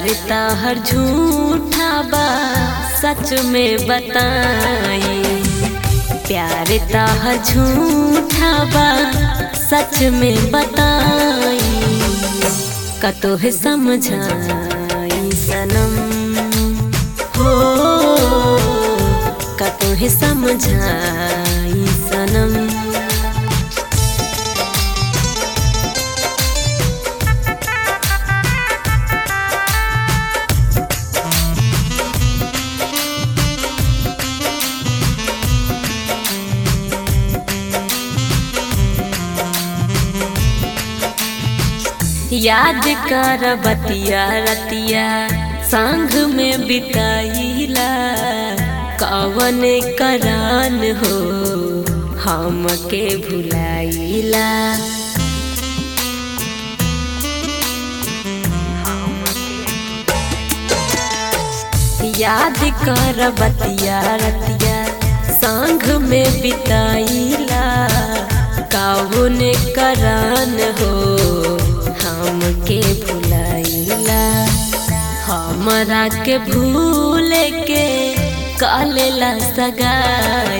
प्यार ताहर झूठा बा सच में बताई प्यार ताहर झूठा बा सच में बताई कतो है समझाई सनम हो कतो है समझाई सनम याद कर बतिया रतिया संग में बिताईला कवन करान हो हमके भुलाईला याद कर बतिया रतिया संग में बिताईला कवन करान हो हमके भुलाईला हमरा के भूल के कालेला सगाई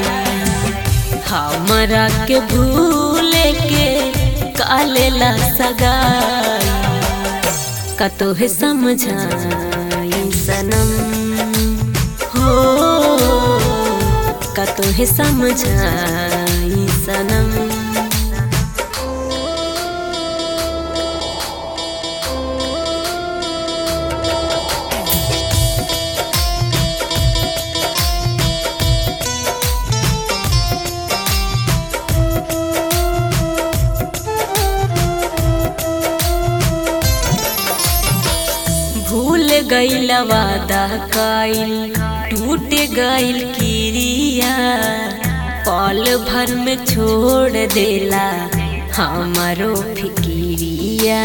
हमरा के भूल के कालेला सगाई कतो है समझाई सनम हो कतो है समझाई सनम भूल गईल वादा काइल टूट गईल किरिया पल भर में छोड़ देला हमारो फिकिरिया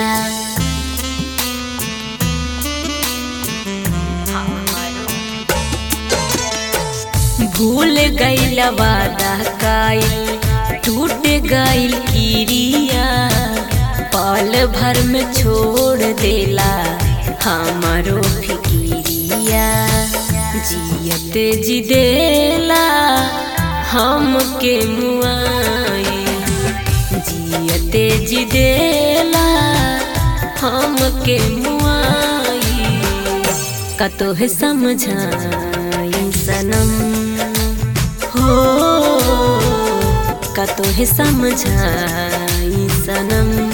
भूल गईल वादा काइल टूट गईल किरिया पल भर में छोड़ देला हमारो फिकिरिया जियत जिदेला हमके मुआई जियत जिदेला हमके मुआई कतो है समझाई सनम हो कतो है समझाई सनम